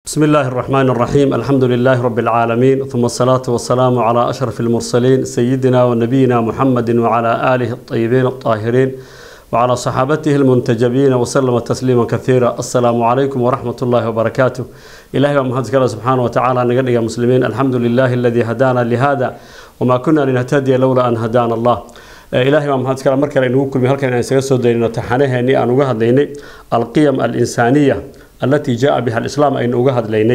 بسم الله الرحمن الرحيم الحمد لله رب العالمين ثم الصلاة والسلام على أشرف المرسلين سيدنا ونبينا محمد وعلى آله الطيبين الطاهرين وعلى صحابته المنتجبين وسلم تسليما كثيرا السلام عليكم ورحمة الله وبركاته إلهي ومحمد الله سبحانه وتعالى نقل يا مسلمين الحمد لله الذي هدانا لهذا وما كنا لنهتدي لولا أن هدانا الله ilaahay baa maxaad kale mar kale inugu kulmi halkan inaan isaga soo daynino taxanaheennii aan uga hadlaynay alqiyam alinsaaniya allatii jaa biha alislaam aynu uga hadlaynay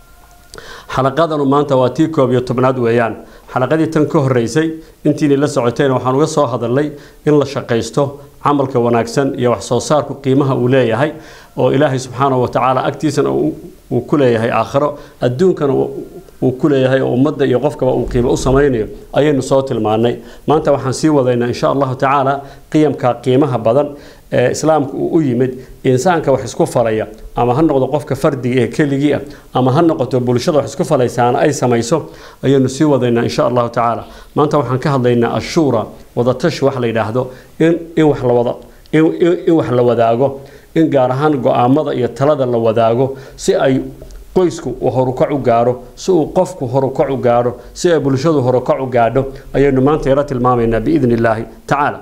xalaqadanu maanta waa tii koob iyo tobnaad weeyaan xalaqadii tan ka horeysay intiinay la socotayna waxaan uga soo hadalnay in la shaqaysto camalka wanaagsan iyo wax soo saarku qiimaha uu leeyahay oo ilaahay subxaanahu watacaala agtiisana uu ku leeyahay aakhiro adduunkana uu ku leeyahay oo ummadda iyo qofkaba uu qiimo u samaynayo ayaynu soo tilmaannay maanta waxaan sii wadaynaa insha allahu tacaala qiyamka qiimaha badan ee islaamka uu u yimid insaanka wax isku falaya ama ha noqdo qofka fardiga ee keligii ah ama ha noqoto bulshada wax isku falaysaana ay samayso ayaynu sii wadaynaa insha allahu tacaala maanta waxaan ka hadlaynaa ashuura wadatashi wax la yidhaahdo in in wax la wada in wax la wadaago in gaar ahaan go-aamada iyo talada la wadaago si ay qoysku uu horukac u gaaro si uu qofku horukac u gaaro si ay bulshadu horukac u gaadho ayaynu maanta yaro tilmaamaynaa biidni illaahi tacaala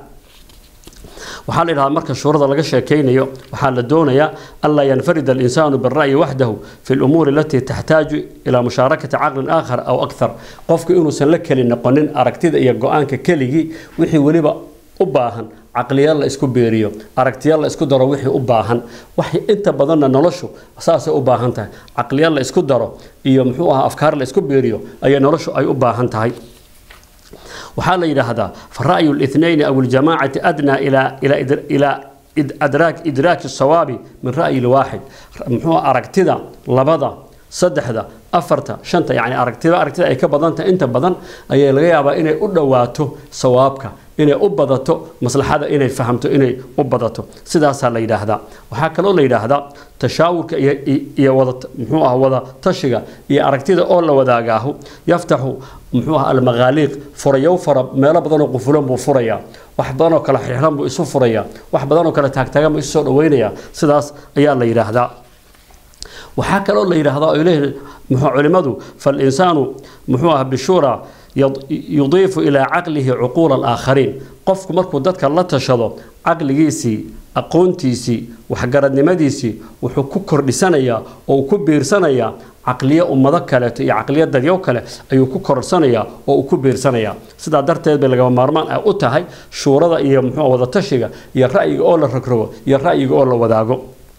waxaa la yidhahdaa marka shuurada laga sheekaynayo waxaa la doonayaa anlaa yanfarida alinsaanu bira'yi waxdahu fi lumuuri alatii taxtaaju ilaa mushaarakati caqlin aakhar aw akthar qofku inuusan la keli noqonin aragtida iyo go-aanka keligii wixii weliba u baahan caqliya la isku beeriyo aragtiya la isku daro wixii u baahan wax inta badanna noloshu saasay u baahan tahay caqliya la isku daro iyo muxuu ahaa afkaar la isku beeriyo ayay noloshu ay u baahan tahay waxaa la yidhaahdaa fara'yu الاثنين أو الجماعة أدنى إلى إلى إلى أدراك إدراك الصواب من رأي الواحد محو أركتدا لبدا saddexda afarta shanta yani aragtida aragtida ay ka badanta inta badan ayaa laga yaabaa inay u dhowaato sawaabka inay u badato maslaxada inay fahamto inay u badato sidaasaa la yidhaahdaa waxaa kaloo la yidhaahdaa tashaawurka iyo wada muxuu ah wada tashiga iyo aragtida oo la wadaagaahu yaftaxu muxuu ah almaqaaliiq furayow fara meelo badanoo qufulan buu furayaa wax badanoo kale xirxiran buu isu furayaa wax badanoo kale taagtaagan buu isu soo dhaweynayaa sidaas ayaa la yidhaahdaa waxaa kaloo la yidhaahdaa ay leeyihin muxuu culimadu falinsaanu muxuu ah bishuura yudiifu ilaa caqlihi cuquula alaakhariin qofku markuu dadka la tashado caqligiisii aqoontiisii waxgaradnimadiisii wuxuu ku kordhisanayaa oo uu ku biirsanayaa caqliyo ummado kaleeto iyo caqliyo dadyo kale ayuu ku korsanayaa oo uu ku biirsanayaa sidaa darteed bay lagama maarmaan ah u tahay shuurada iyo muxuu wadatashiga iyo ra'yiga oo la rogrogo iyo ra'yiga oo la wadaago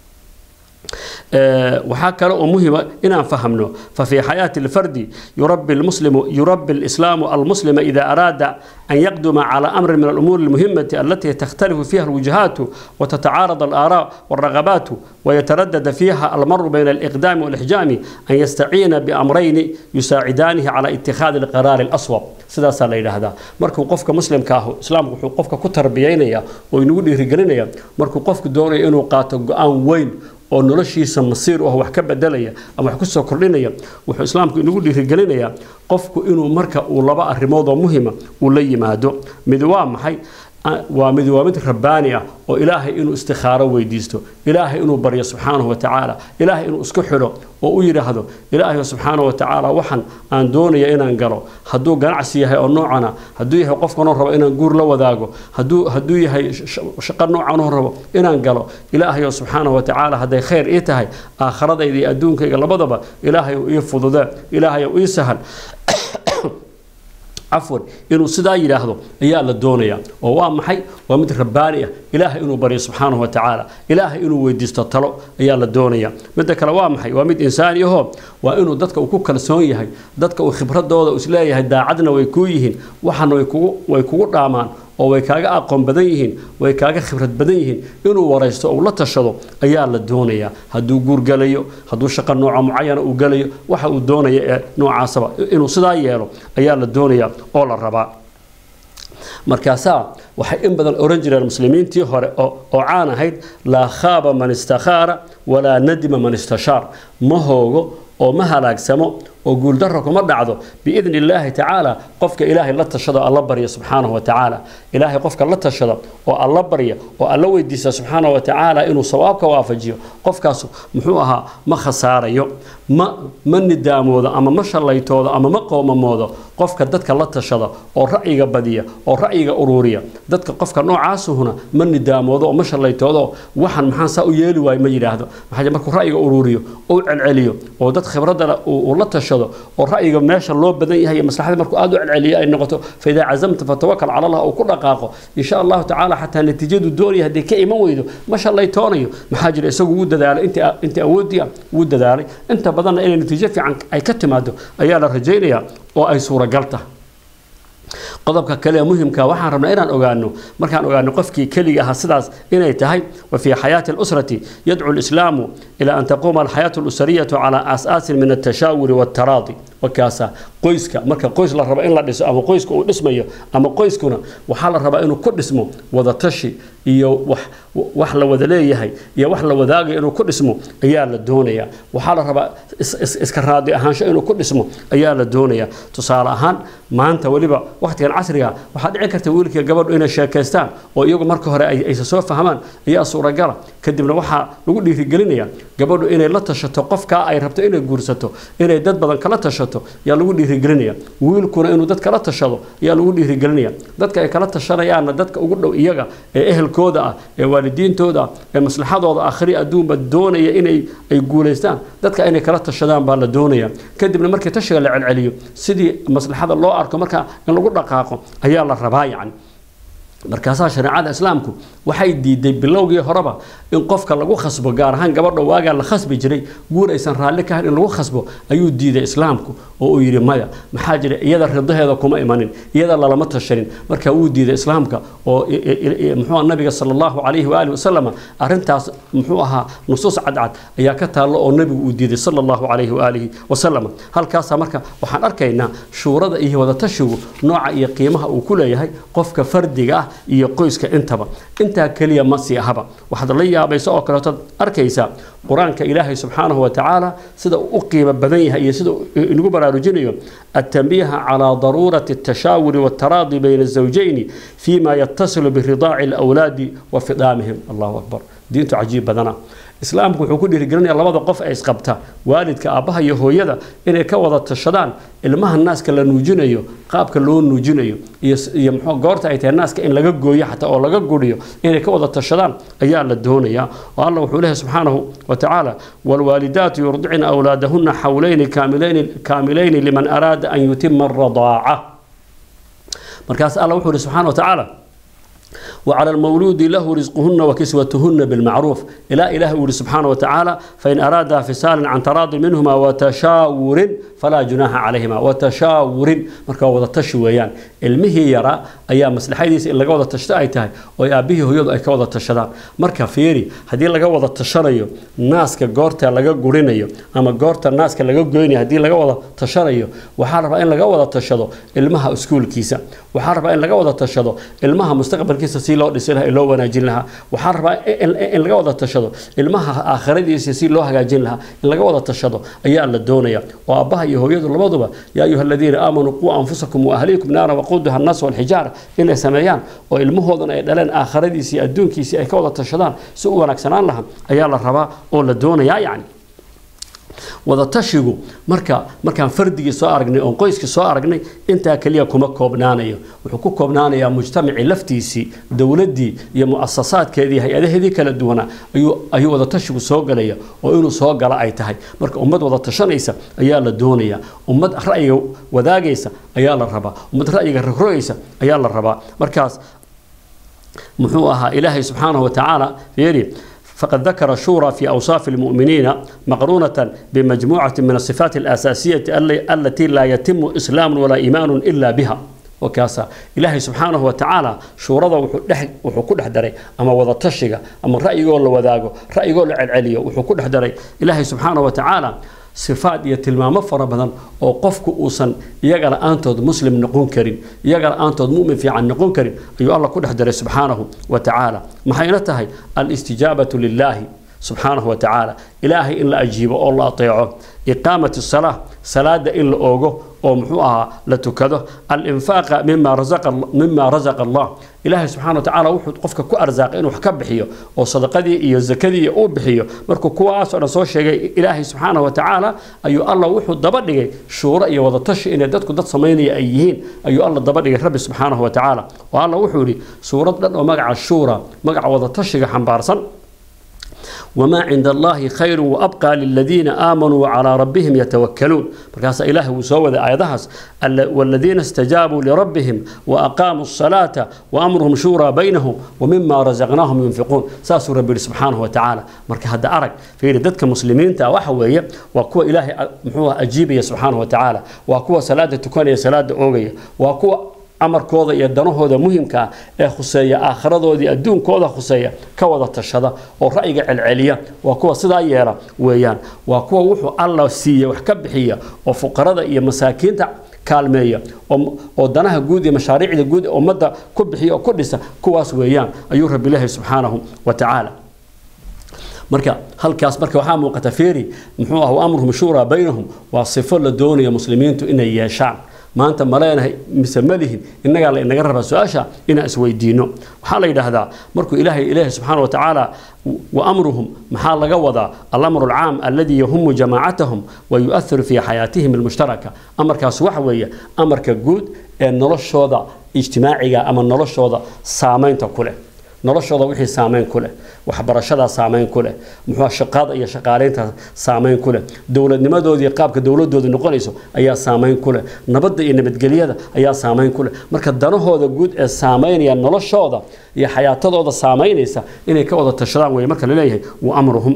waxaa kale oo muhima inaan fahamno ففي حياة الفرد يربي المسلم يربي الإسلام المسلم إذا أراد أن يقدم على أمر من الأمور المهمة التي تختلف فيها الوجهات وتتعارض الآراء والرغبات ويتردد فيها المر بين الإقدام والإحجام أن يستعين بأمرين يساعدانه على اتخاذ القرار الأصوب sidaas la yidhaahdaa markuu qofka muslimka ah islaamku wuxuu qofka ku tarbiyaynaya oo inagu dhiirigelinaya markuu qofku doonayo inuu qaato go-aan weyn oo noloshiisa masiir ah wax ka bedelaya ama wax ku soo kordhinaya wuxuu islaamku inagu dhiirigelinayaa qofku inuu marka uu laba arrimood oo muhima uu la yimaado mid waa maxay waa mid waa mid rabbaani ah oo ilaahay inuu istikhaaro weydiisto ilaahay inuu baryo subxaanahu watacaala ilaahay inuu isku xidho oo u yidhaahdo ilaahay subxaanahu watacaala waxaan aan doonaya inaan galo hadduu ganacsi yahay oo noocana hadduu yahay qofkanoo rabo inaan guur la wadaago hadduu hadduu yahay shaqo noocanoo rabo inaan galo ilaahayo subxaanahu watacaala hadday khayr ii tahay aakhiradayda iyo adduunkayga labadaba ilaahayow ii fududee ilaahayow ii sahal cafwan inuu sidaa yidhaahdo ayaa la doonayaa oo waa maxay waa mid rabbaani ah ilaahay inuu baryo subxaanahu watacaala ilaahay inuu weydiisto talo ayaa la doonaya midda kale waa maxay waa mid insaani ahoo waa inuu dadka uu ku kalsoon yahay dadka uu khibradooda isleeyahay daacadna way kuu yihiin waxana way kugu dhaamaan oo way kaaga aqoon badan yihiin way kaaga khibrad badan yihiin inuu waraysto uu la tashado ayaa la doonayaa hadduu guur galayo hadduu shaqo nooca mucayana uu galayo waxa uu doonaya ee noocaasaba inuu sidaa yeelo ayaa la doonayaa oo la rabaa markaasaa waxay in badan oran jireen muslimiintii hore oo caan ahayd laa khaaba man istakhaara walaa nadima man istashaar ma hoogo oo ma halaagsamo oo guuldarra kuma dhacdo biidni illaahi tacaala qofka ilaahay la tashado alla barya subxaanahu wa tacaala ilaahay qofka la tashada oo alla barya oo alla weydiisa subxaanahu wa tacaala inuu sawaabka waafajiyo qofkaas muxuu ahaa ma khasaarayo ma ma nidaamoodo ama ma shallaytoodo ama ma qoomamoodo qofka dadka la tashada oo ra'yiga badiya oo ra'yiga uruuriya dadka qofka noocaasuhuna ma nidaamoodo oo ma shallaytoodo waxan maxaan saa u yeeli waayo ma yidhaahdo maxaa markuu ra'yiga uruuriyo oo celceliyo oo dad khibradda uu la tashado oo ra'yiga meesha loo badan yahay maslaxada markuu aad u celceliyo ay noqoto faidaa cazamta fatawakal cala allah uu ku dhaqaaqo insha allahu tacaala xataa natiijadu doonaya haddii ka iman weydo ma shallaytoonayo maxaa jira isagu wuu dadaalay intii awoodii wuu dadaalay inta badanna inay natiijo fiican ay ka timaado ayaa la rajaynayaa oo ay suuragal tahay qodobka kale ee muhimka waxaan rabnaa inaan ogaano markaan ogaano qofkii keliga ahaa sidaas inay tahay wa fii xayaati alusrati yadcu lislaamu ilaa an taquuma alxayaatu alusariyatu calaa aasaasin min altashaawuri waaltaraadi wakaasa qoyska marka qoys la rabo in la dhiso ama qoyska uu dhismayo ama qoyskuna waxaa la rabaa inuu ku dhismo wadatashi iyo wax wax la wada leeyahay iyo wax la wadaagayo inuu ku dhismo ayaa la doonayaa waxaa la rabaa iska raadi ahaansho inuu ku dhismo ayaa la doonayaa tusaale ahaan maanta weliba wakhtigan casriga waxaa dhici karta wiilkii gabadhu inay sheekaystaan oo iyagu marka hore aysa soo fahmaan ayaa suuragala kadibna waxaa lagu dhiirigelinaya gabadhu inay la tashato qofkaa ay rabto inay guursato inay dad badan kala tashato yaa lagu dhiirigelinaya wiilkuna inuu dad kala tashado yaa lagu dhiirigelinaya dadka ay kala tashanayaanna dadka ugu dhow iyaga ee ehelkooda ah ee waalidiintooda ah ee maslaxadooda akhri adduunba doonaya inay ay guulaystaan dadka inay kala tashadaan baa la doonaya kadibna markii tashiga la celceliyo sidii maslaxada loo arko markaa in lagu dhaqaaqo ayaa la rabaa yacni markaasaa shareecada islaamku waxay diiday bilowgii horeba in qofka lagu khasbo gaar ahaan gabadha waagaa la khasbi jiray guur aysan raalli ka hayn in lagu khasbo ayuu diiday islaamku oo uu yidhi maya maxaa jira iyada ridaheeda kuma imanin iyada lalama tashanin marka wuu diiday islaamka oo muxuu nabiga sala allahu calayhi waalihi wasalam arrintaas muxuu ahaa nusuus cadcad ayaa ka taallo oo nabigu uu diiday sala allahu calayhi waalihi wasalam halkaasaa marka waxaan arkaynaa shuurada iyo wadatashigu nooca iyo qiimaha uu ku leeyahay qofka fardiga ah iyo qoyska intaba intaa keliya ma sii ahaba waxaad la yaabaysa oo kaleetood arkaysaa qur-aanka ilaahay subxaanahu wa tacaala sida uu u qiimo badan yahay iyo sida inagu baraarujinayo التنبيه على ضرورة التشاور والتراضي بين الزوجين فيما يتصل برضاع الأولاد وفطامهم الله أكبر دينته عجيب بدنا islaamku wuxuu ku dhiirigelinaya labada qof ee isqabta waalidka aabbaha iyo hooyada inay ka wada tashadaan ilmaha naaska la nuujinayo qaabka loo nuujinayo iyo iyo muxuu goorta ay tahay naaska in laga gooyo xataa oo laga guriyo inay ka wada tashadaan ayaa la doonayaa oo allah wuxuu leeyahay subxaanahu wa tacaala waalwaalidaatu yurdicna awlaadahunna xawlayni kaamilayni kaamilayni liman araada an yutima aradaaca markaas allah wuxuu yihi subxaana wa tacaala وعلى المولود له رزقهن وكسوتهن بالمعروف إلى إله وري سبحانه وتعالى فإن أرادا فصالا عن تراض منهما وتشاور فلا جناح عليهما وتشاور marka wada tashi weeyaan ilmihii yara ayaa maslaxadiisa in laga wada tashto ay tahay oo aabihii hooyadu ay ka wada tashadaan marka fiiri haddii laga wada tashanayo naaska goorta laga gurinayo ama goorta naaska laga goynayo haddii laga wada tashanayo waxaa rabaa in laga wada tashado ilmaha iskuulkiisa waxaa rabaa in laga wada tashado ilmaha mustaqbalkiisa si loo dhisi lahaa loo wanaajin lahaa waxaa rabaa in laga wada tashado ilmaha aakhiradiisa si loo hagaajin lahaa in laga wada tashado ayaa la doonaya oo aabbaha iyo hooyadu labaduba yaa ayuha aladiina aamanuu quu anfusakum waahliikum naara waquuduha annaas walxijaara inay sameeyaan oo ilmahoodana ay dhaleen aakhiradiisii iyo adduunkiisii ay ka wada tashadaan si u wanaagsanaan lahaa ayaa la rabaa oo la doonayaa yacni wadatashigu marka markaan fardigii soo aragnay oon qoyskii soo aragnay intaa keliya kuma koobnaanayo wuxuu ku koobnaanayaa mujtamacii laftiisii dowladdii iyo mu'asasaadkeedii hay-adaheedii kala duwanaa ayuu ayuu wadatashigu soo galaya oo inuu soo gala ay tahay marka ummad wada tashanaysa ayaa la doonayaa ummad ra'yiga wadaagaysa ayaa la rabaa ummad ra'yiga rogrogaysa ayaa la rabaa markaas muxuu ahaa ilaahay subxaanahu wa tacaala fiiri فقد ذكر الشورى في أوصاف المؤمنين مقرونة بمجموعة من الصفات الأساسية التي لا يتم إسلام ولا إيمان إلا بها وكاسا إلهي سبحانه وتعالى شورى وحكو دحدري أما وضا تشيغا أما رأي يقول وذاقو رأي يقول العليا وحكو دحدري إلهي سبحانه وتعالى sifaad iyo tilmaamo fara badan oo qofku uusan iyaga la-aantood muslim noqon karin iyaga la-aantood mumin fiican noqon karin ayuu alla ku dhex daray subxaanahu wa tacaala maxayna tahay alistijaabatu lilaahi subxaanahu wa tacaala ilaahay in la ajiibo oo la ateeco iqaamati salaa salaada in la oogo oo muxuu ahaa la tukado alinfaaqa mima rasaqa mima rasaqa allah ilaahay subxaana wa tacaala wuxuu qofka ku arsaaqay inuu wax ka bixiyo oo sadaqadii iyo zakadii uu bixiyo markuu kuwaasoo dhan soo sheegay ilaahay subxaana wa tacaala ayuu allah wuxuu daba dhigay shuuro iyo wadatashi inay dadku dad samaynaya ay yihiin ayuu alla daba dhigay rabbi subxaanahu wa tacaala oo alla wuxuu yidhi suurad dhan oo magaca shuura magaca wadatashiga xambaarsan وما عند الله خير وأبقى للذين آمنوا وعلى ربهم يتوكلون مركز إله وسوى آياتهاس والذين استجابوا لربهم وأقاموا الصلاة وأمرهم شورى بينهم ومما رزقناهم ينفقون ساس ربي سبحانه وتعالى مركز هذا أرك في ردتك مسلمين تا وحوية وكو إله محوها أجيبية سبحانه وتعالى وكو صلاة تكون صلاة أوغية وكو amarkooda iyo danahooda muhimka ee khuseeya aakhiradoodii adduunkooda khuseeya ka wada tashada oo ra'yiga celceliya waa kuwa sidaa yeela weeyaan waa kuwa wuxuu alla siiya wax ka bixiya oo fuqarada iyo masaakiinta kaalmeeya oo danaha guud iyo mashaariicda guud ee ummadda ku bixiya oo ku dhisa kuwaas weeyaan ayuu rabbi ilaahay subxaanahu wa tacaala marka halkaas marka waxaa muuqata feeri muxuu ah amruhum shuuraa baynahum waa sifo la doonaya muslimiintu inay yeeshaan maanta ma leenahay mise ma lihin innagaa la inaga rabaa su-aasha inaan isweydiino waxaa la yidhaahdaa markuu ilaahay ilaahay subxaana wa tacaala wa amruhum maxaa laga wadaa alamru alcaam alladii yahumu jamaacatahum wa yu'athiru fii xayaatihim almushtaraka amarkaas waxa weeye amarka guud ee noloshooda ijtimaaciga ama noloshooda saamaynta ku leh noloshooda wixii saameyn ku leh waxbarashadaa saameyn ku leh muxuu shaqada iyo shaqaaleynta saameyn ku leh dowladnimadoodii qaabka dowladooda noqonayso ayaa saameyn ku leh nabadda iyo nabadgelyada ayaa saameyn ku leh marka danahooda guud ee saameynaya noloshooda iyo xayaatadooda saameynaysa inay ka wada tashadaan weye marka laleeyahay wa amruhum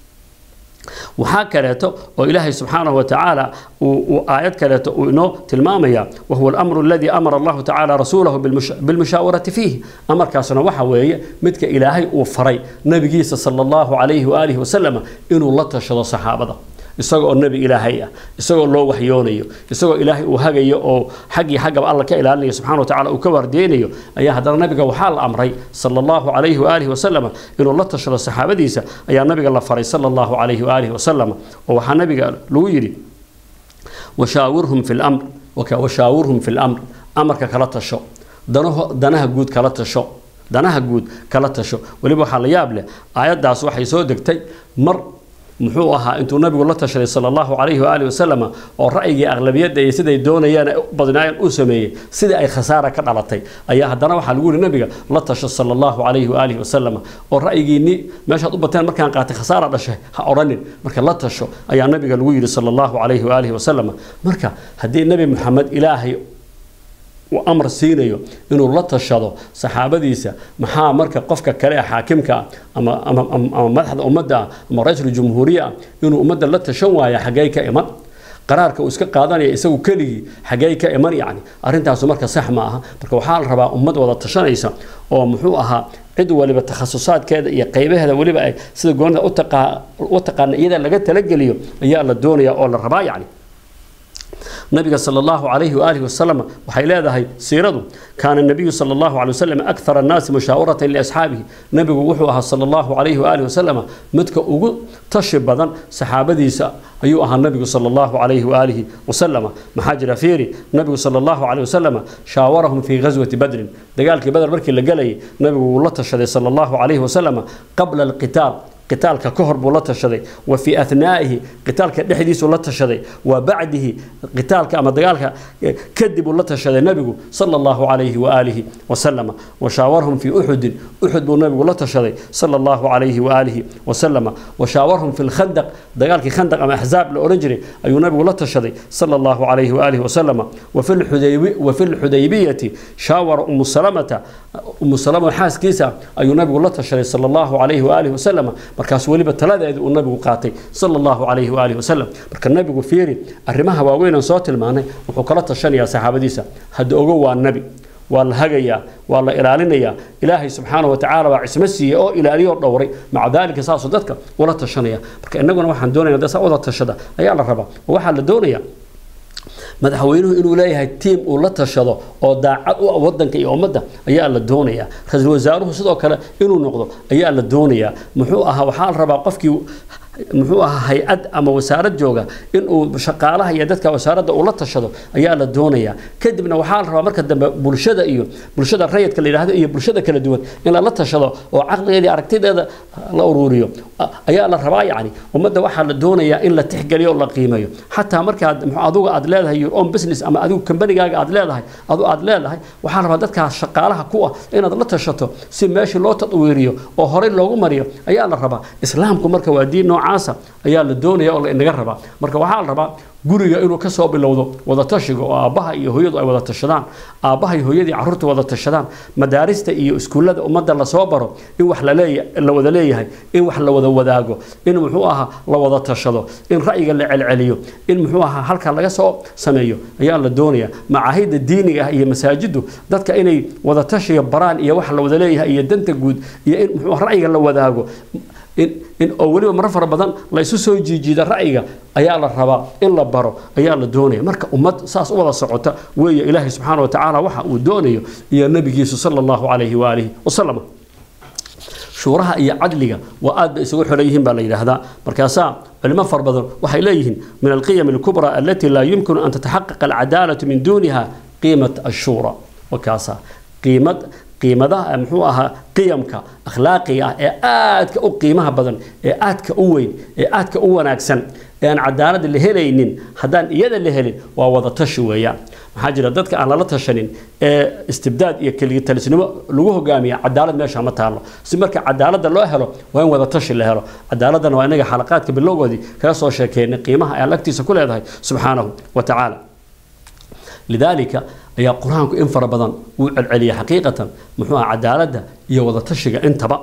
waxaa kaleeto oo ilaahay subxaanahu wa tacaala uu aayad kaleeto uu inoo tilmaamaya wahuwa alamru aladii amara allahu tacaala rasuulahu bilmushaawarati fiihi amarkaasna waxa weeye midka ilaahay uu faray nabigiisa sala allahu calayhi waaalihi wasalama inuu la tashado saxaabada isagoo nebi ilaahay ah isagoo loo waxyoonayo isagoo ilaahay uu hagayo oo xaggii xaggaba alla ka ilaalinayo subxana wa tacala uu ka waardeynayo ayaa haddana nabiga waxaa la amray sala allahu calayhi waaalihi wasalama inuu la tashado saxaabadiisa ayaa nabiga la faray sala allahu calayhi waaalihi wasalama oo waxaa nabiga lagu yidhi washaawirhum fi lamr washaawirhum fi lamr amarka kala tasho danaho danaha guud kala tasho danaha guud kala tasho weliba waxaa la yaab leh aayaddaas waxay soo degtay mar muxuu ahaa intuu nabigu la tashaday sala allahu calayhi waaalihi wasalama oo ra'yigii aqlabiyadda iyo siday doonayaan badnaayeen uu sameeyey sidii ay khasaara ka dhalatay ayaa haddana waxaa lagu yihi nabiga la tasho sala allahu calayhi waaalihi wasalama oo ra'yigiinni meeshaad u bateen markaan qaatay khasaara dhashay ha odhanin marka la tasho ayaa nabiga lagu yidhi sala allahu calayhi waaalihi wasalama marka haddii nebi maxamed ilaahay uu amar siinayo inuu la tashado saxaabadiisa maxaa marka qofka kale ee xaakimka ah ama ama ama madaxda ummadda ah ama ra-iisul jumhuuriya ah inuu ummadda la tashan waaya xaggey ka iman qaraarka uu iska qaadanaya isagu keligii xaggey ka iman yacni arrintaasu marka sax ma aha marka waxaa la rabaa ummad wada tashanaysa oo muxuu ahaa cid waliba takhasusaadkeeda iyo qaybaheeda weliba ay sida goonida u taqaana iyada laga talageliyo ayaa la doonaya oo la rabaa yacni nabiga sala allahu calayhi waaalihi wasalam waxay leedahay siiradu kaana nabiyu sala allahu calay wasalam akthar annaasi mushaawiratan liasxaabihi nabigu wuxuu ahaa sala allahu calayhi waaalihi wasalam midka ugu tashi badan saxaabadiisa ayuu ahaa nabigu sala allahu calayhi waaalihi wasalama maxaa jira fiiri nabigu sala allahu calayhi wasalama shaawarahum fii ghaswati badrin dagaalkii badar markii la gelayay nabigu wuu la tashaday sala allahu calayhi wasalama qabla alqitaal qitaalka ka hor buu la tashaday wa fii athnaa'ihi qitaalka dhexdiisuu la tashaday wa bacdihi qitaalka ama dagaalka kadib uu la tashaday nabigu sala allahu calayhi waaalihi wasalama wa shaawarhum fii uxudin uxud buu nabigu la tashaday sala allahu calayhi waaalihi wasalama wa shaawarhum fi lkhandaq dagaalkii khandaq ama axzaab la odhan jiray ayuu nabigu la tashaday sala allahu calayhi waaalihi wasalama wa fi lxudaybiyati shaawara umu salamata umu salama xaaskiisa ayuu nabigu la tashaday sala allahu calayhi waaalihi wasalama markaas weliba taladeeda uu nabigu qaatay sala allahu calayhi waaalihi wasalam marka nabigu fiiri arrimaha waaweyn aan soo tilmaanay wuxuu kala tashanayaa saxaabadiisa hadda ogo waa nebi waa la hagayaa waa la ilaalinayaa ilaahay subxaana wa tacaala baa cismo siiyey oo ilaaliyoo dhowray maca daalika saasuu dadka ula tashanaya marka innaguna waxaan doonayna dee saa wada tashada ayaa la rabaa oo waxaa la doonayaa madaxweynuhu inuu leeyahay tiim uu la tashado oo daacad u ah wadanka iyo ummadda ayaa la doonayaa ra-iisul wasaaruhu sidoo kale inuu noqdo ayaa la doonayaa muxuu ahaa waxaa la rabaa qofkii muxuu ahaa hay-ad ama wasaarad jooga inuu shaqaalaha iyo dadka wasaaradda uu la tashado ayaa la doonayaa kadibna waxaa la rabaa marka dambe bulshada iyo bulshada rayidka la yidhaahdo iyo bulshada kala duwan in lala tashado oo caqligeeda iyo aragtideeda la uruuriyo ayaa la rabaa yacni ummadda waxaa la doonayaa in la tixgeliyo oo la qiimeeyo xataa markaad muxuu adigu aad leedahay your own business ama adigu kambanigaaga aad leedahay adu aad leedahay waxaa la rabaa dadkaas shaqaalaha ku ah inaad la tashato si meeshii loo tadwiiriyo oo horey loogu mariyo ayaa la rabaa islaamku marka waa diin noocaasa ayaa la doonaya oo la inaga rabaa marka waxaa la rabaa guriga inuu ka soo bilowdo wadatashiga oo aabbaha iyo hooyadu ay wada tashadaan aabbaha iyo hooyadii carruurta wada tashadaan madaarista iyo iskuullada ummadda lasoo baro in wax laleeya la wada leeyahay in wax la wada wadaago in muxuu ahaa la wada tashado in ra'yiga la celceliyo in muxuu ahaa halka laga soo sameeyo ayaa la doonaya macaahidda diiniga ah iyo masaajiddu dadka inay wada tashiga baraan iyo wax la wada leeyahay iyo danta guud iyo in muxuu ra'yiga la wadaago in oo weliba marar fara badan la isu soo jiijiida ra'yiga ayaa la rabaa in la baro ayaa la doonaya marka ummad saas u wada socota weeye ilaahay subxaana wa tacaala waxa uu doonayo iyo nabigiisu sala allahu calayhi waalihi wasalam shuuraha iyo cadliga waa aad bay isugu xiran yihiin baa la yidhaahdaa markaasaa culimo fara badan waxay leeyihiin min alqiyam alkubra alati laa yumkinu an tataxaqaqa alcadaalatu min duuniha qiimat ashuura wakaasaa qiimad qiimadaha muxuu ahaa qiyamka akhlaaqiga ah ee aadka u qiimaha badan ee aadka u weyn ee aadka u wanaagsan ee aan cadaalad la helaynin haddaan iyada la helin waa wada tashi weeyaan maxaa jira dadka aan lala tashanin ee istibdaad iyo keligitalisnimo lagu hogaamiya cadaalad meesha ma taalo si marka cadaaladda loo helo waa in wada tashi la helo cadaaladana waa inaga xalaqaadka bilowgoodii kaga soo sheekeynay qiimaha ay agtiisa ku leedahay subxaanahu wa tacaala lidaalika ayaa qur-aanku in fara badan uu celceliyay xaqiiqatan muxuu aha cadaaladda iyo wadatashiga intaba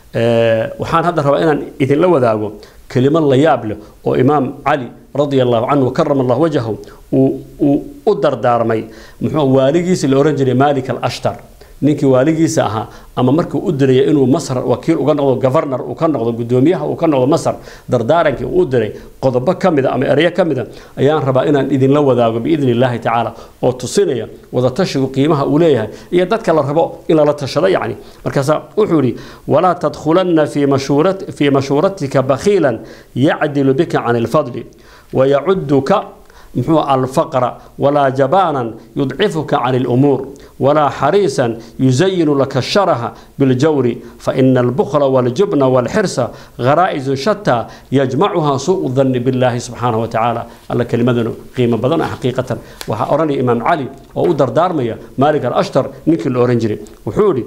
waxaan hadda rabaa inaan idinla wadaago kelimo la yaab leh oo imaam cali radia allahu canhu karama allah wajahu uu u dardaarmay muxuu waaligiisi la ohan jiray malik alashtar ninkii waaligiisa ahaa ama markii u diraya inuu masar wakiil uga noqdo governor uu ka noqdo gudoomiyaha uu ka noqdo masar dardaarankii uu u diray qodobo ka mida ama ereyo ka mida ayaan rabaa inaan idinla wadaago biidni illaahi tacaala oo tusinaya wadatashigu qiimaha uu leeyahay iyo dadka la rabo in lala tashado yacni markaasaa wuxuu yidhi walaa tadkhulanna fii mashuuratika bakhiilan yacdilu bika can ilfadli wayacuduka muxuu alfaqra walaa jabaanan yudcifuka can ilumuur ولا حريصا يزين لك الشره بالجور فإن البخل والجبن والحرص غرائز شتى يجمعها سوء الظن بالله سبحانه وتعالى الله كلمة قيمة بدنا حقيقة وأراني إمام علي وأدر دارمية مالك الأشتر نيك الأورنجري وحولي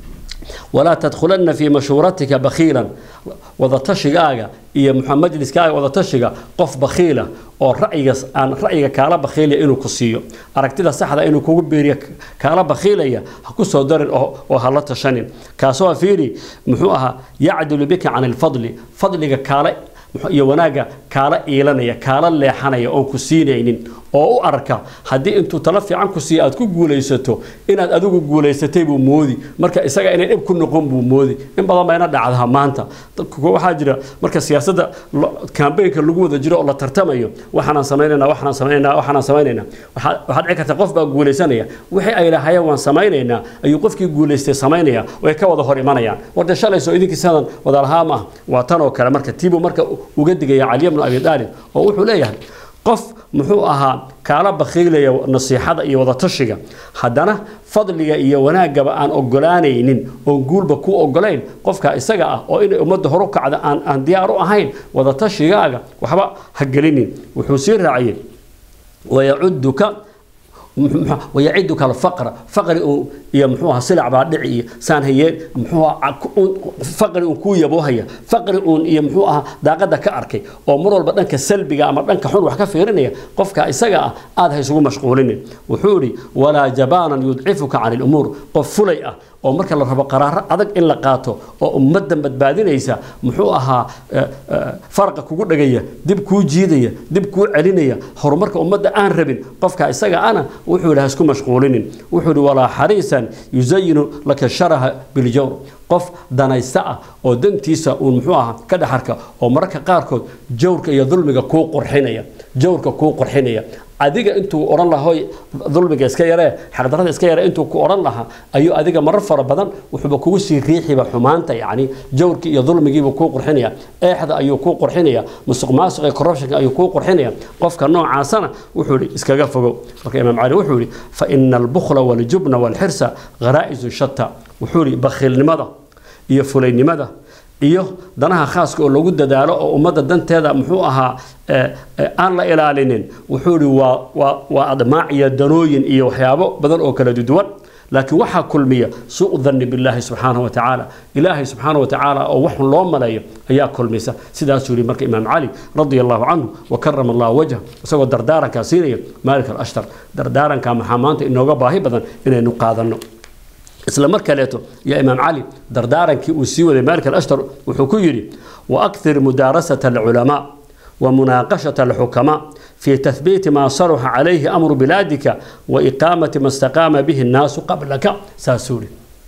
ولا تدخلن في مشورتك بخيلا wadatashigaga iyo majliskaaga wadatashiga qof bakhiila oo ra'yigas aan ra'yiga kaala bakhiilaya inuu ku siiyo aragtida saxda inuu kugu beeriyo kaala bakhiilaya ha ku soo darin oo ha la tashanin kaasoo fiiri muxuu ahaa yacdilu bika can ilfadli fadliga kaala iyo wanaagga kaala iilanaya kaala leexanaya oon ku siinaynin oo u arka haddii intuu talo fiican ku siiya aad ku guulaysato inaad adigu guulaysatay buu moodi marka isaga inay dhib ku noqon buu moodi in badan bayna dhacdaa maanta waxaa jira marka siyaasadda kambaynka lagu wada jiro oo la tartamayo waxaanaan samaynayna waxaanaan samaynayna waxaanaan samaynayna waxaad dhici karta qof baa guulaysanaya wixii ay lahayeen waan samaynaynaa ayuu qofkii guulaystay samaynaya way ka wada hor imanayaan warde shalayso idinkii sadan wadaalahaa maaha waa tan oo kale marka tiibuu marka uga digaya caliya bnu abi daalib oo wuxuu leeyahay qof muxuu ahaa kaala bakhiilaya nasiixada iyo wadatashiga haddana fadliga iyo wanaaggaba aan ogolaanaynin oon guulba ku ogolayn qofka isaga ah oo inay ummadda horu kacda aan aan diyaar u ahayn wadatashigaga waxba ha gelinin wuxuu sii raaciyey wayacuduka wayaciduka alfaqra faqri iyo muxuu ahaa silac baa dhici iyo saan hayeen muxuu faqri uun kuu yaboohaya faqri uun iyo muxuu ahaa daaqada ka arkay oo mar walba dhanka salbiga ama dhanka xun wax ka fiirinaya qofka isaga ah aad ha isugu mashquulinin wuxuu yidhi walaa jabaanan yudcifuka can ilumuur qof fulay ah oo marka la rabo qaraaro adag in la qaato oo ummaddan badbaadinaysa muxuu ahaa farqa kugu dhagaya dib kuu jiidaya dib kuu celinaya horumarka ummadda aan rabin qofka isaga ana wuxuu yidhi ha isku mashquulinin wuxuu yidhi walaa xariisan yusayinu laka sharaha biljawr qof danaysta ah oo dantiisa uun muxuu ahaa ka dhexarka oo mararka qaarkood jawrka iyo dulmiga kuu qurxinaya jawrka kuu qurxinaya adiga intuu odhan lahaa hoy dulmiga iska yaree xaqdarada iska yaree intuu ku odhan lahaa ayuu adiga marar fara badan wuxuuba kugu sii riixiba xumaanta yacni jawrkii iyo dulmigiibuu kuu qurxinaya eexda ayuu kuu qurxinaya musuq maasuq iyo corruptionka ayuu kuu qurxinaya qofka noocaasana wuxuu yidhi iskaga fogow marka imaam cali wuxuu yidhi fa ina albukla waljubna walxirsa gharaa'isu shata wuxuu yidhi bakhiilnimada iyo fulaynimada iyo danaha khaaska oo lagu dadaalo oo ummadda danteeda muxuu ahaa aan la ilaalinin wuxuu ihi waa waa waa admaac iyo danooyin iyo waxyaabo badan oo kala duwan laakiin waxaa kulmiya suu dhanni billaahi subxaanahu wa tacaala ilaahay subxaanahu wa tacaala oo waxun loo maleeyo ayaa kulmisa sidaasuu yihi marka imaam cali radia allahu canhu wa karama allahu wajha isagoo dardaarankaa siinaya maalik alashtar dardaarankaa maxaa maanta inooga baahi badan inaynu qaadanno isla mar kaleeto yaa imaam cali dardaarankii uu sii waday maalik alashtar wuxuu ku yidhi waakthir mudaarasata alculamaa ومناقشة الحكماء في تثبيت ما صرح عليه أمر بلادك وإقامة ما استقام به الناس قبلك ساسوري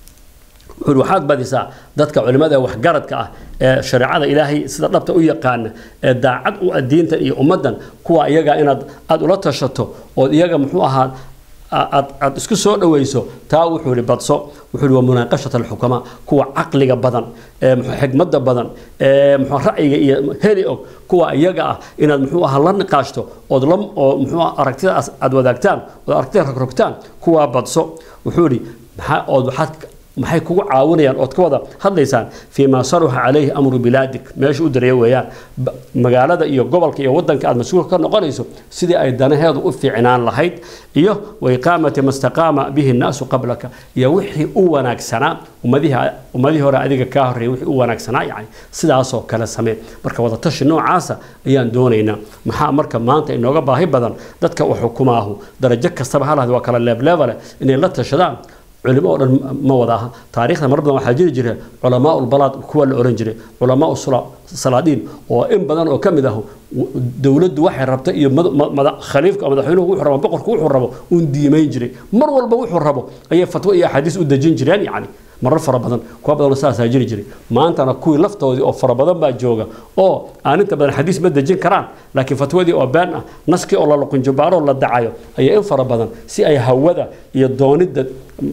waxaad badisaa dadka culimmada waxgaradka ah ee shareecada ilaahay sida dhabta u yaqaana ee daacad u adiintan iyo ummaddan kuwa iyaga inaad aada ula tashato ood iyaga muxuu ahaa aad aad isku soo dhawayso taa wuxuu ihi badso wuxuu ihi waa munaaqashat alxukamaa kuwa caqliga badan ee muxuu xigmadda badan ee muxuu ra'yiga iyo heli og kuwa iyaga ah inaad muxuu ahaa la niqaashto ood la oo muxuu aragtidaas aad wadaagtaan ood aragtida rogrogtaan kuwaa badso wuxuu ihi maxaa ood waxaad maxay kugu caawinayaan ood ka wada hadlaysaan fii maa saruxa calayhi amru bilaadik meesha u dareeya weeyaan magaalada iyo gobolka iyo wadanka aad mas-uulka ka noqonayso sidii ay danaheedu u fiicnaan lahayd iyo waiqaamati ma staqaama bihi nnaasu qablaka iyo wixii u wanaagsanaa ummadihii ummadihii hore adiga kaa horreeyay wixii u wanaagsanaa yani sidaasoo kale samee marka wadatashi noocaasa ayaan doonaynaa maxaa marka maanta inooga baahi badan dadka u xukumaahu darajo kastaba halahdi waa kala leebleebale inay la tashadaan culimo oo dhan ma wada aha taariikhda mar badan waxaa jiri jira culamaa ulbalaad kuwa la oran jiray culamaa salaadiin oo in badan oo ka mid ah dowladdu waxay rabta iyo khaliifka madaxweynuhu wuxuu rabo boqorku wuxuu rabo uun diimayn jiray mar walba wuxuu rabo ayay fatwo iyo axaadiis u dejin jireen yacni marar fara badan kuwa badan saasaa jiri jiray maantana kuwii laftoodii oo fara badan baa jooga oo aan inta badan xadiis ma dejin karaan laakiin fatwadii oo been ah naskii oo la luqunjubaaro la dacayo ayaa in fara badan si ay hawada iyo doonidda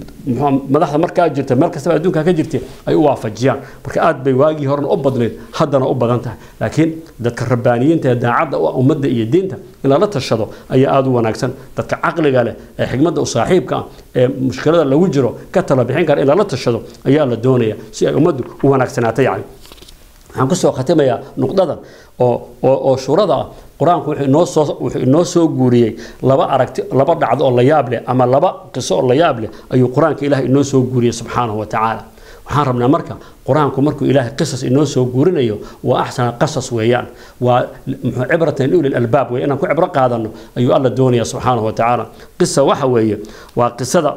madaxda markaa jirta meel kastaba adduunka ka jirta ay u waafajiyaan marka aad bay waagii horena u badnayd haddana u badan tahay laakiin dadka rabbaaniyiinta ee daacadda u ummadda iyo diinta in lala tashado ayaa aada u wanaagsan dadka caqliga leh ee xigmadda u saaxiibka ah ee mushkilada lagu jiro ka tala bixin kara in lala tashado ayaa la doonaya si ay ummaddu u wanaagsanaato yacni waxaan kusoo khatimayaa nuqdadan oo oo oo shurada ah qur-aanku wuxuu inoo soo wuxuu inoo soo guuriyey laba aragti laba dhacdo oo la yaab leh ama laba qiso oo la yaab leh ayuu qur-aanka ilaahay inoo soo guuriyey subxaanahu wa tacaala waxaan rabnaa marka qur-aanku markuu ilaahay qisas inoo soo guurinayo waa axsana qasas weeyaan waa muxuu cibratan liuli albaab weeye inaan ku cibro qaadano ayuu alla doonaya subxaanahu wa tacaala qisa waxa weeye waa qisada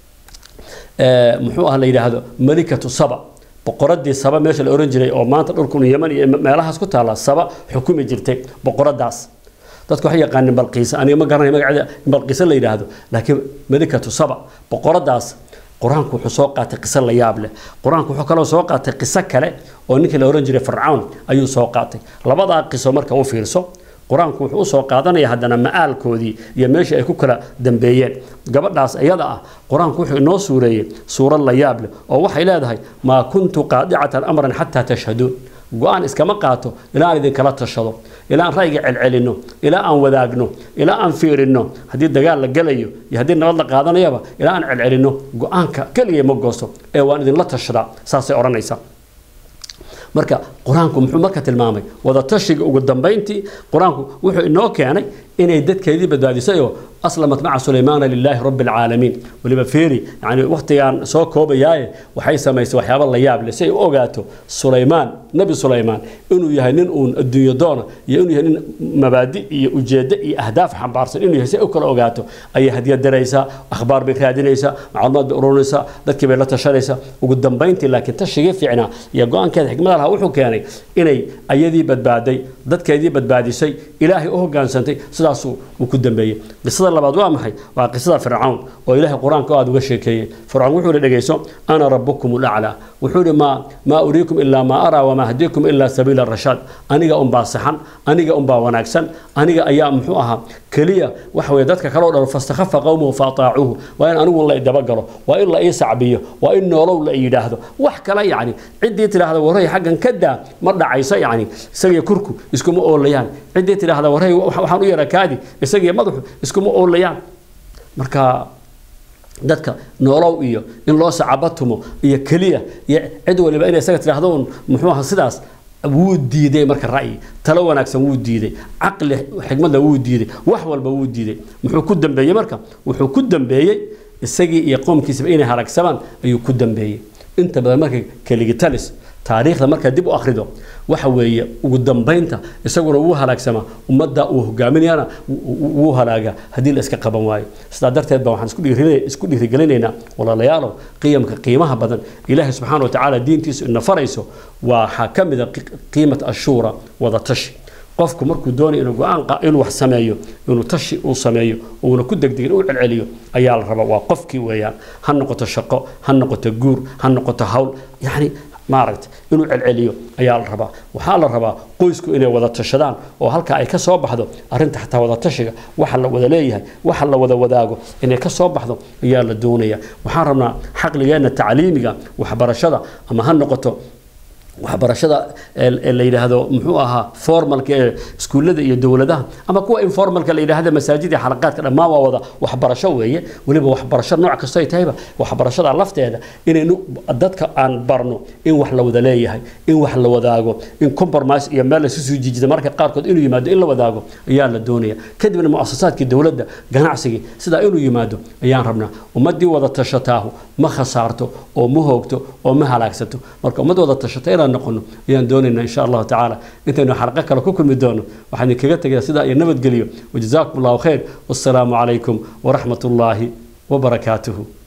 muxuu ah la yidhaahdo malikatu saba boqoradii saba meesha la oran jiray oo maanta dhulkun yeman iyo meelahaas ku taala saba xukumi jirtay boqoradaas dadku waxay yaqaanin balqiisa aniga ma garanay magaceeda balqiisa la yidhaahdo laakiin malikatu saba boqoradaas qur-aanku wuxuu soo qaatay qiso la yaab leh qur-aanku wuxuu kaloo soo qaatay qiso kale oo ninkii la oran jiray fircawn ayuu soo qaatay labadaa qiso marka u fiirso qur-aanku wuxuu usoo qaadanaya haddana ma'aalkoodii iyo meeshii ay ku kala dambeeyeen gabadhaas iyada ah qur-aanku wuxuu inoo suureeyey suurad la yaab leh oo waxay leedahay maa kuntu qaadicatan amran xataa tashhaduun go-aan iskama qaato ilaa aan idinkala tashado ilaa aan ra'yiga celcelinno ilaa aan wadaagno ilaa aan fiirinno haddii dagaal la gelayo iyo haddii nabad la qaadanayaba ilaa aan celcelinno go-aanka keliya ma goosto ee waan idinla tashadaa saasay odhanaysaa marka qur-aanku muxuu marka tilmaamay wadatashiga ugu dambayntii qur-aanku wuxuu inoo keenay inay dadkeedii badbaadisayoo aslamat maca sulaymaana lilaahi rabbi alcaalamiin weliba feeri yani wakhtigaan soo koobayaaye waxay samaysay waxyaaba la yaab leh si ay u ogaato sulaymaan nebi sulaymaan inuu yahay nin uun adduunyo doona iyo inuu yahay nin mabaadi iyo ujeeddo iyo ahdaaf xambaarsan inuu yahay si ay u kala ogaato ayay hadiyad daraysaa akhbaar bay raadinaysaa macluumaad bay ururinaysaa dadkii bay la tashanaysaa ugu dambayntii laakiin tashigii fiicnaa iyo go-aankeeda xikmada lahaa wuxuu keenay inay ayadii badbaaday dadkeedii badbaadisay ilaahay u hogaansantay sidaasuu uu ku dambeeyey qisada labaad waa maxay waa qisada fircawn oo ilaahay qur-aanka aada uga sheekeeyey fircawn wuxuu ihi dhegayso ana rabukum laclaa wuxuu ihi maa maa uriikum ilaa maa araa wamaa hadiikum ilaa sabiila rashaad aniga unbaa saxan aniga unbaa wanaagsan aniga ayaa muxuu ahaa keliya waxa weye dadka kaloo dhan fastakhafa qowmuhu faataacuuhu waa in anigu la dabagalo waa in la ii sacbiyo waa in noolow la yidhaahdo wax kale yacni ciddii tidhaahda waray xaggan ka daa ma dhacayso yacni isagiyo kurku iskuma oolayaan ciddii tidhaahda waray waxaan u yara kaadi isagiyo madaxu iskuma oolayaan marka dadka noolow iyo in loo sacabatumo iyo keliya iyo cid waliba inay isaga tidhaahdo un muxuu aha sidaas wuu diiday marka ra'yi talo wanaagsan wuu diiday caqli xikmadna wuu diiday wax walba wuu diiday muxuu ku dambeeyey marka wuxuu ku dambeeyey isagii iyo qoomkiisaba inay haragsamaan ayuu ku dambeeyey inta badan marka keligitalis taariikhda markaa dib u akhrido waxa weeye ugu dambaynta isaguna wuu halaagsamaa ummadda uu hogaaminayana wuu halaagaa haddii la iska qaban waayo sidaa darteed ba waxaan isku dhiirin- isku dhiirigelinaynaa walaalayaalow qiyamka qiimaha badan ilaahay subxaana wa tacaala diintiisu ina farayso waxaa ka mid a qi- qiimat ashuura wada tashi qofku markuu doonayo inuu go-aan qa- inuu wax sameeyo inuu tashi uu sameeyo uuna ku degdegin uu celceliyo ayaa la rabaa waa qofkii weeyaan ha noqoto shaqo ha noqoto guur ha noqoto hawl yacni maaragta inuu celceliyo ayaa la rabaa waxaa la rabaa qoysku inay wada tashadaan oo halka ay ka soo baxdo arrinta xataa wada tashiga waxa la wada leeyahay waxa la wada wadaago inay ka soo baxdo ayaa la doonaya waxaan rabnaa xaqligeenna tacliimiga waxbarashada ama ha noqoto waxbarashada ee- ee la yidhaahdo muxuu ahaa formalka ee iskuullada iyo dowladaha ama kuwa informalka la yidhaahda masaajid iyo xalaqaadka dhammaan waa wada waxbarasho weeye weliba waxbarasho nooc kastoo ay tahayba waxbarashada lafteeda inaynu dadka aan barno in wax la wada leeyahay in wax la wadaago in compromise iyo meel lasu soo jiijida marka qaarkood inuu yimaado in la wadaago ayaa la doonaya kadibna muasasaadkii dowladda ganacsigii sidaa inuu yimaado ayaan rabnaa ummaddii wada tashataahu ma khasaarto oo ma hoogto oo ma halaagsato marka ummad wada tashata inaan noqono ayaan doonaynaa insha allahu tacaala intaynu xalqo kale ku kulmi doono waxaan idinkaga tegayaa sidaa iyo nabadgeliyo wajazaakum allahu khayr wassalaamu calaykum waraxmat ullaahi wabarakaatuhu